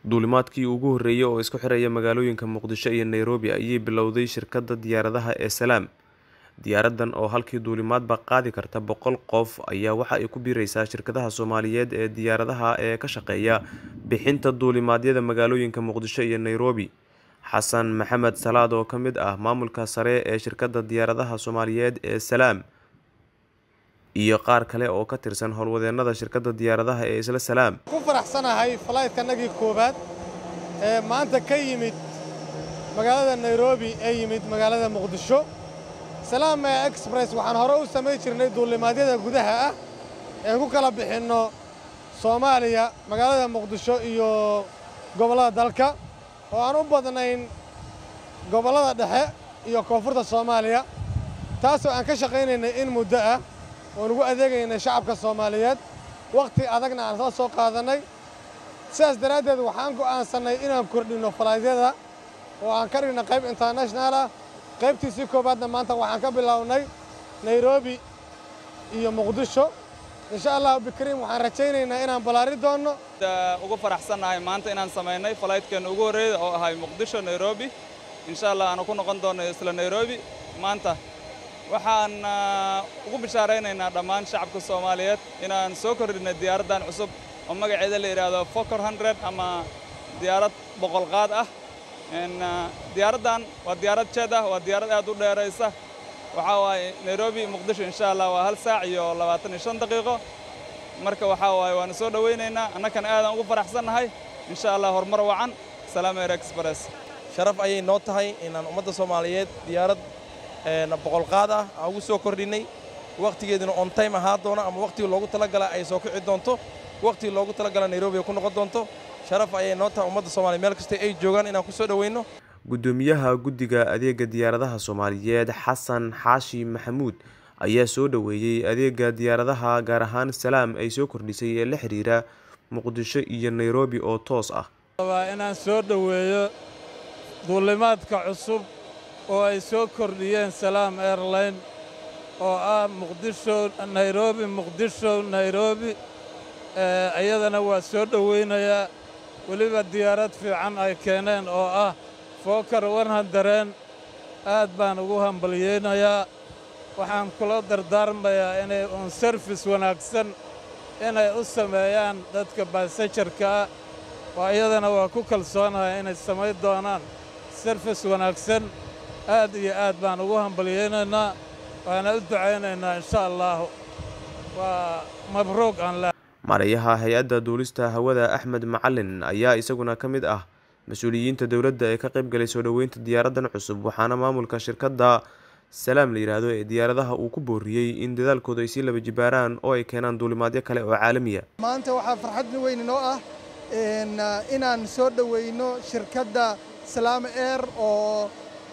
duulimaadkii ugu horreeyey oo isku xiraya magaalooyinka muqdisho iyo nairobi ayay bilowday shirkadda diyaaradaha ee salaam diyaaradan oo halkii duulimaadba qaadi karta boqol qof ayaa waxa ay ku biireysaa shirkadaha soomaaliyeed ee diyaaradaha ee ka shaqeeya bixinta duulimaadyada magaalooyinka muqdisho iyo nairobi xasan maxamed salaad oo ka mid ah maamulka sare ee shirkadda diyaaradaha soomaaliyeed ee salaam iyo qaar kale oo ka tirsan howlwadeenada shirkadda diyaaradaha ee isla salaam ku faraxsanahay falaytkanagii koowaad ee maanta ka yimid magaalada nairobi ee yimid magaalada muqdisho salaam express waxaan hore u samayn jirnay duulimaadyada gudaha ah ee ku kala bixinno soomaaliya magaalada muqdisho iyo gobollada dalka oo aan u badnayn gobollada dhexe iyo koonfurta soomaaliya taasoo aan ka shaqaynaynay in muddo ah oon ugu adeegaynay shacabka soomaaliyeed wakhti adagna aan soo soo qaadannay sidaas daraaddeed waxaan go'aansannay inaan kordhinno falaadyada oo aan ka dhigno qayb international ah qaybtiisii koowaadna maanta waxaan ka bilownay nairobi iyo muqdisho insha allahu bikariim waxaan rajaynaynaa inaan ballaari doonno ugu faraxsannahay maanta inaan samaynay falaytkeenna ugu horreeyda oo ahay muqdisho nairobi insha allah aanu ku noqon doonno isla nairobi maanta waxaan ugu bishaaraynaynaa dhammaan shacabka soomaaliyeed inaan soo kordhinay diyaaraddan cusub oo magaceeda la yidhaahdo fokor hundred ama diyaarad boqolqaad ah diyaaraddan waa diyaarad jeed ah waa diyaarad aad u dheeraysa waxaa waaye nairobi muqdisho insha allah waa hal saac iyo labaatan iyo shan daqiiqo marka waxaa waaye waanu soo dhowaynaynaa annakana aadaan ugu faraxsannahay insha allah horumar wacan salaam air express sharaf ayay noo tahay inaan ummadda soomaaliyeed diyaarad boqolqaad ah aan ugu soo kordhinnay wakhtigeeduna on time ahaa doona ama wakhtigii loogu talagala ay soo kici doonto wakhtigii loogu talagala nairobi ay ku noqon doonto sharaf ayay noo tahay ummadda soomaliya meel kasta ay joogaan inaan ku soo dhowayno gudoomiyaha guddiga adeega diyaaradaha soomaaliyeed xasan xaashi maxamuud ayaa soo dhoweeyey adeega diyaaradaha gaar ahaan salaam ay soo kordhisay ee la xiriira muqdisho iyo nairobi oo toos ah waa inaan soo dhoweeyo duulimaadka cusub oo ay soo kordhiyeen salaam airline oo ah muqdisho nairobi muqdisho nairobi iyadana waa soo dhowaynayaa weliba diyaarad fiican ay keeneen oo ah fookar wanhandareen aad baan ugu hambalyeynayaa waxaan kula dardaarmayaa inay un sarfis wanaagsan inay u sameeyaan dadka baasajarkaa oo iyadana waa ku kalsoonahay inay samayn doonaan sarfis wanaagsan aad iyo aad baan ugu hambalyeynaynaa waana u ducaynaynaa insha allaahu waa mabruuq aan le maarayaha hay-adda duulista hawada axmed macalin ayaa isaguna ka mid ah mas-uuliyiinta dowladda ee ka qayb galay soo dhoweynta diyaaraddan cusub waxaana maamulka shirkadda salaam la yidhaahdo ee diyaaradaha uu ku booriyey in dadaalkooda ay sii laba jibaaraan oo ay keenaan duulimaadyo kale oo caalamiya maanta waxaa farxad weyn inoo ah inaan soo dhoweyno shirkadda salaam air oo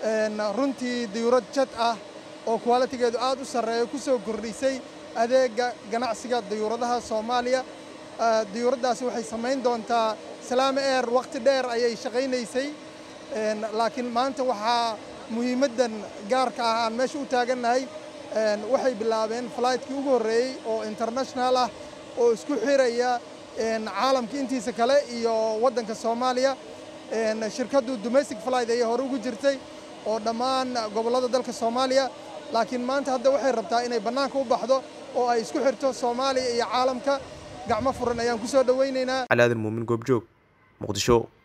runtii diyuurad jad ah oo kwalitigeedu aad u sarreeyo ku soo kordhisay adeegga ganacsiga diyuuradaha soomaaliya diyuuraddaasi waxay samayn doontaa salaam air wakhti dheer ayay shaqaynaysay laakiin maanta waxaa muhiimaddan gaarka ah aan meesha u taagannahay waxay bilaabeen falaytkii ugu horreeyey oo international ah oo isku xiraya caalamka intiisa kale iyo waddanka soomaaliya shirkaddu domestic flight ayay hore ugu jirtay oo dhammaan gobollada dalka soomaaliya laakiin maanta hadda waxay rabtaa inay bannaanka u baxdo oo ay isku xirto soomaaliya iyo caalamka gacmo furan ayaan ku soo dhowaynaynaa cali aadan muumin goobjoog muqdisho